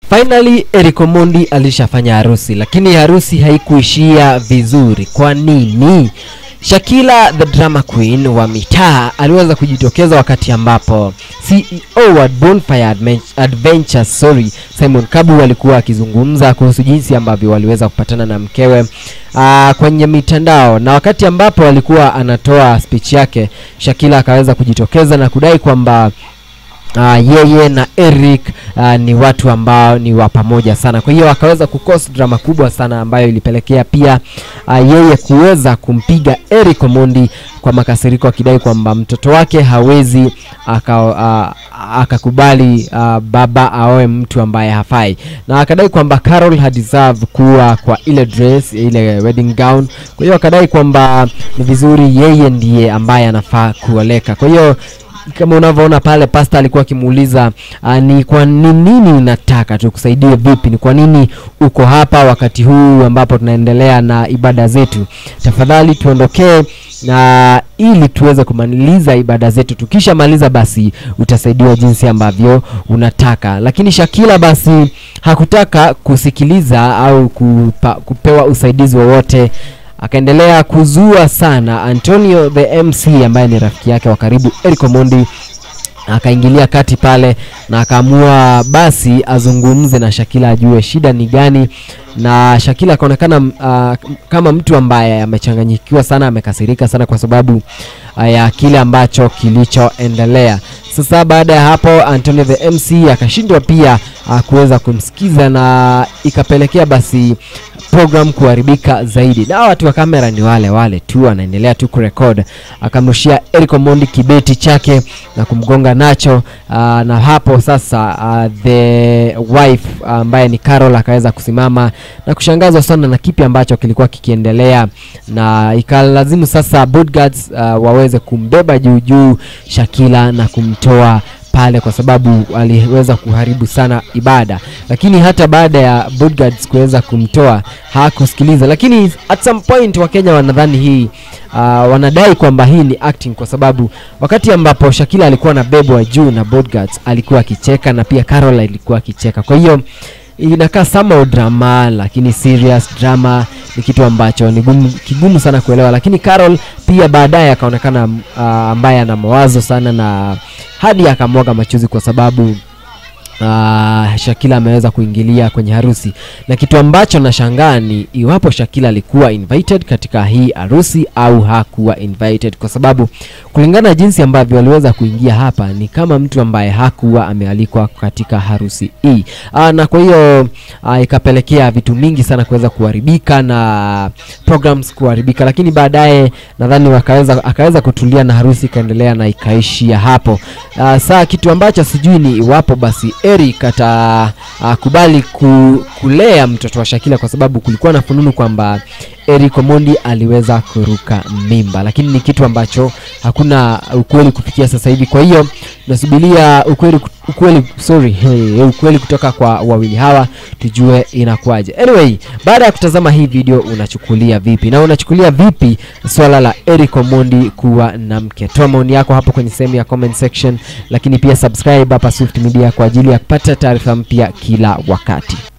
Finally Eric Omondi alishafanya harusi, lakini harusi haikuishia vizuri. Kwa nini? Shakila the drama queen wa mitaa aliweza kujitokeza wakati ambapo CEO wa Bonfire Admen- Adventures sorry, Simon Kabu alikuwa akizungumza kuhusu jinsi ambavyo waliweza kupatana na mkewe aa, kwenye mitandao, na wakati ambapo alikuwa anatoa speech yake, Shakila akaweza kujitokeza na kudai kwamba Uh, yeye na Eric uh, ni watu ambao ni wa pamoja sana. Kwa hiyo akaweza kukosa drama kubwa sana ambayo ilipelekea pia uh, yeye kuweza kumpiga Eric Omondi kwa makasiriko akidai kwamba mtoto wake hawezi aka, uh, akakubali uh, baba aoe mtu ambaye hafai, na akadai kwamba Carol hadeserve kuwa kwa ile dress ile wedding gown. Kwa hiyo akadai kwamba ni vizuri yeye ndiye ambaye anafaa kuoleka. Kwa hiyo kama unavyoona pale pasta alikuwa akimuuliza uh, ni kwa ni nini unataka tukusaidie vipi ni kwa nini uko hapa wakati huu ambapo tunaendelea na ibada zetu tafadhali tuondokee na ili tuweze kumaliza ibada zetu tukishamaliza basi utasaidiwa jinsi ambavyo unataka lakini shakila basi hakutaka kusikiliza au kupa, kupewa usaidizi wowote akaendelea kuzua sana Antonio the MC ambaye ni rafiki yake wa karibu Eric Omondi akaingilia kati pale na akaamua basi azungumze na Shakila ajue shida ni gani, na Shakila akaonekana uh, kama mtu ambaye amechanganyikiwa sana, amekasirika sana kwa sababu uh, ya kile ambacho kilichoendelea. Sasa baada ya hapo Antonio the MC akashindwa pia uh, kuweza kumsikiza na ikapelekea basi program kuharibika zaidi, na watu wa kamera ni wale wale tu, anaendelea tu kurekod. Akamrushia Eric Omondi kibeti chake na kumgonga nacho uh, na hapo sasa uh, the wife ambaye uh, ni Carol akaweza kusimama na kushangazwa sana na kipi ambacho kilikuwa kikiendelea, na ikalazimu sasa bodyguards uh, waweze kumbeba juu juu Shakila na kumtoa pale kwa sababu aliweza kuharibu sana ibada, lakini hata baada ya bodyguards kuweza kumtoa hakusikiliza. Lakini at some point Wakenya wanadhani hii uh, wanadai kwamba hii ni acting, kwa sababu wakati ambapo Shakila alikuwa anabebwa juu na bodyguards alikuwa akicheka na pia Carol alikuwa akicheka, kwa hiyo inakaa somehow drama, lakini serious drama ni kitu ambacho ni gumu, kigumu sana kuelewa, lakini Carol pia baadaye akaonekana uh, ambaye ana mawazo sana na hadi akamwaga machozi kwa sababu Uh, Shakila ameweza kuingilia kwenye harusi na kitu ambacho nashangaa ni iwapo Shakila alikuwa invited katika hii harusi au hakuwa invited, kwa sababu kulingana na jinsi ambavyo aliweza kuingia hapa ni kama mtu ambaye hakuwa amealikwa katika harusi hii. Uh, na kwa hiyo uh, ikapelekea vitu mingi sana kuweza kuharibika na programs kuharibika, lakini baadaye nadhani wakaweza akaweza kutulia na harusi ikaendelea na ikaishia hapo. Uh, saa kitu ambacho sijui ni iwapo basi Eric atakubali ku, kulea mtoto wa Shakila kwa sababu kulikuwa na fununu kwamba Eric Omondi aliweza kuruka mimba, lakini ni kitu ambacho hakuna ukweli kufikia sasa hivi. Kwa hiyo nasubiria ukweli, ukweli, sorry, hey, ukweli kutoka kwa wawili hawa tujue inakuwaje. Anyway, baada ya kutazama hii video unachukulia vipi na unachukulia vipi swala la Eric Omondi kuwa na mke? Toa maoni yako hapo kwenye sehemu ya comment section, lakini pia subscribe hapa Swift Media kwa ajili ya kupata taarifa mpya kila wakati.